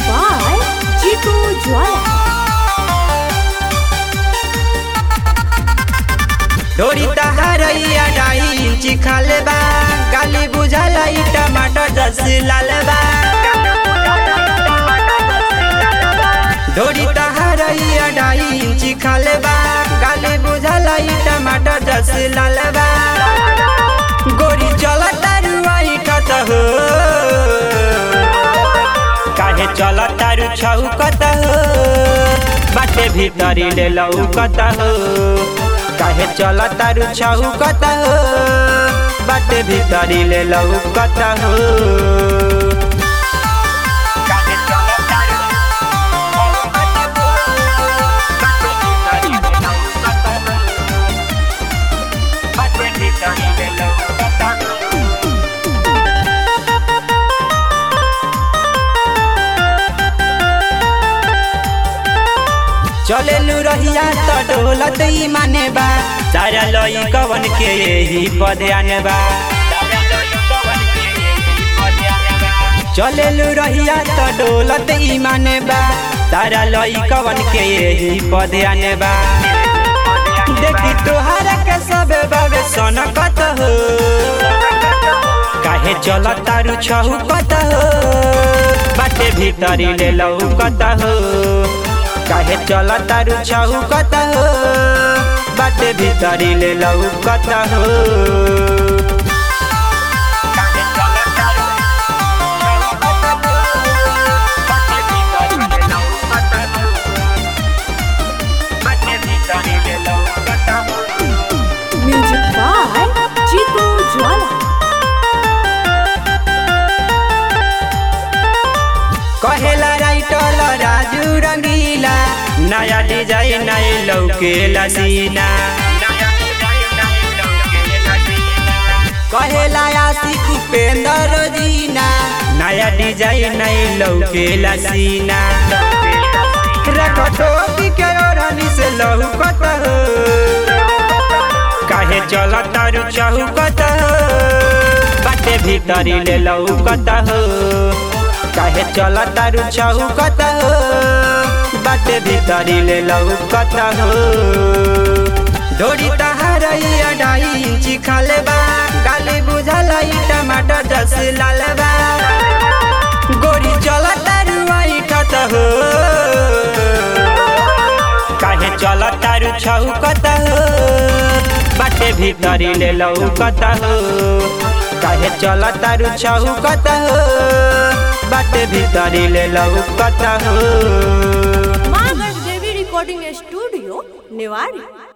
by Jitu Jwala. ढोरी तहारैया डाई चिखाल बा गाली बुझाला ई टमाटर जस लाल बा ढोरी तहारैया डाई चिखाल बा गाली बुझाला ई टमाटर जस लाल बा गोरी चल तारुआई ठत हो काहे चल तारु छौकत हो बाटे भीतरी ले लौकत हो काहे चल तारु छौकत हो बाटे भीतरी ले लौकत हो काहे चल तारु छौकत हो, बाटे भीतरी ले लौकत हो। बाटे भीतरी ले लौकत हो। चलेलु रहिया त डोलत ई माने बा सारा लई कवन के यही पदे आने बा चलेलु रहिया त डोलत ई माने बा सारा लई कवन के यही पदे आने बा देखी तोहरा के सबे बाबे सनकत हो काहे चल तारू छहुकत हो बाटे भीतरी ले लौकत हो काहे चल तारू छहुकत हो बाटे भीतरी ले लौकत हो काहे चल तारू छहुकत हो, बाटे भीतरी ले लौकत हो। बाटे भीतरी ले लौकत हो। Music by Jitu Jwala. कहेला राइटल राजू रंगीला नया डिजाइन नए लौकेला सीना कहेला आशिक उपेंद्र जीना नया डिजाइन नए लौकेला सीना रखटोकी के ओढ़नी से लौकत हो काहे चल तारू चौकत हो बाटे भीतरी ले लौकत हो काहे चल तारू चौकत हो बाटे भीतरी ले लौकत हो ढोरी तहारैया डाई चिखाल बा गाली बुझल ई टमाटर जस लाल बा गोरी चल तारू आई ठत हो काहे चल तारू छौकत हो बाटे भीतरी ले लौकत हो काहे चल तारू छौकत हो बाटे भीतरी ले लौकत हो Magar Devi Recording Studio, Newari.